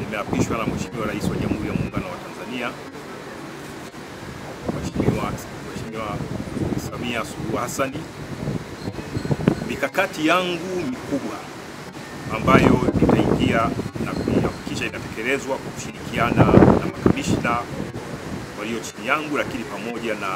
nimeapishwa na Mheshimiwa Rais wa Jamhuri ya Muungano wa Tanzania Mheshimiwa Mheshimiwa Samia Suluhu Hassan. Mikakati yangu mikubwa ambayo nitaingia na kuhakikisha inatekelezwa kwa kushirikiana na makamishna walio chini yangu, lakini pamoja na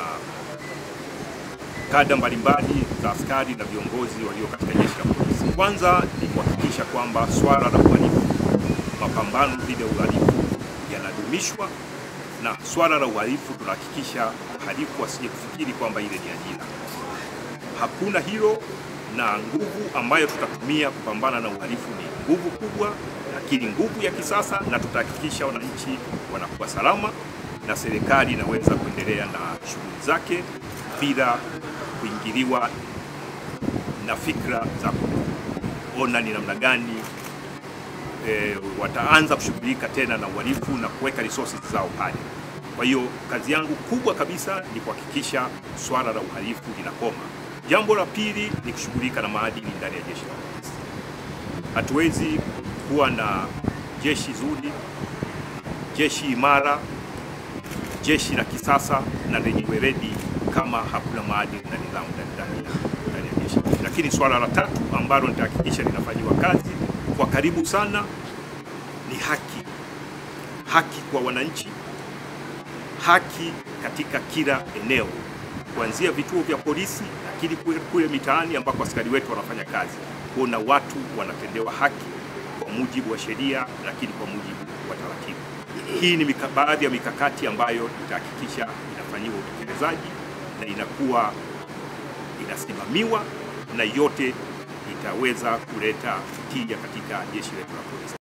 kada mbalimbali za askari na viongozi walio katika jeshi la polisi. Kwanza ni kuhakikisha kwamba swala la uhalifu, mapambano dhidi ya uhalifu yanadumishwa, na swala la uhalifu tunahakikisha halifu asije kufikiri kwamba ile ni ajira. Hakuna hilo, na nguvu ambayo tutatumia kupambana na uhalifu ni nguvu kubwa, lakini nguvu ya kisasa, na tutahakikisha wananchi wanakuwa salama na serikali inaweza kuendelea na shughuli zake bila kuingiliwa na fikra za kuona ni namna gani e, wataanza kushughulika tena na uhalifu na kuweka resources zao pale. Kwa hiyo kazi yangu kubwa kabisa ni kuhakikisha swala la uhalifu linakoma. Jambo la pili ni kushughulika na maadili ndani ya jeshi la polisi. Hatuwezi kuwa na jeshi zuri, jeshi imara, jeshi la kisasa na lenye weledi kama hakuna maadili na nidhamu ndani ya jeshi. Lakini swala la tatu ambalo nitahakikisha linafanyiwa kazi kwa karibu sana ni haki, haki kwa wananchi, haki katika kila eneo, kuanzia vituo vya polisi, lakini kule, kule mitaani ambako askari wetu wanafanya kazi, kuona watu wanatendewa haki kwa mujibu wa sheria, lakini kwa mujibu wa taratibu. Hii ni mika, baadhi ya mikakati ambayo itahakikisha inafanyiwa utekelezaji na inakuwa inasimamiwa na yote itaweza kuleta tija katika jeshi letu la polisi.